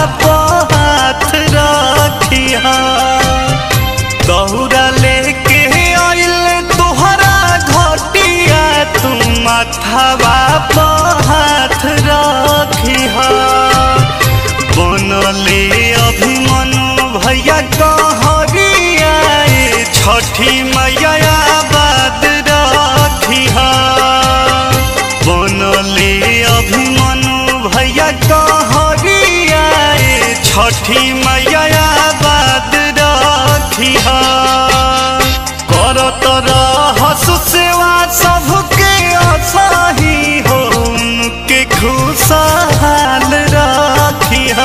पर हाथ रखिया दौरा लेके आइल तोहरा घटिया तू माथावा पर हाथ रखिया बनले अभिमनु भैया कहरिया ए छठी मैया बाद रखिया बनले अभिमनु भैया कहरिया ए छठी मैया बाद रखिया करत रहस सेवा सबके असाही हो उनके खुशहाल रखिया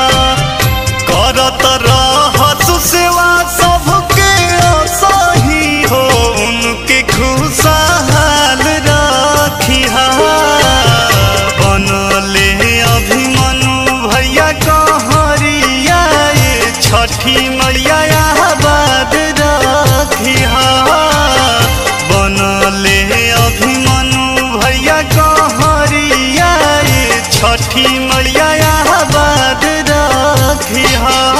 करत रहस सेवा सबके असाही हो उनके खुशहाल रखिया बनले अभिमनु भैया कहरिया ए छठी मैया बाद रखिया बनले अभिमनु भैया कहरिया ए छठी मैया बाद रखिया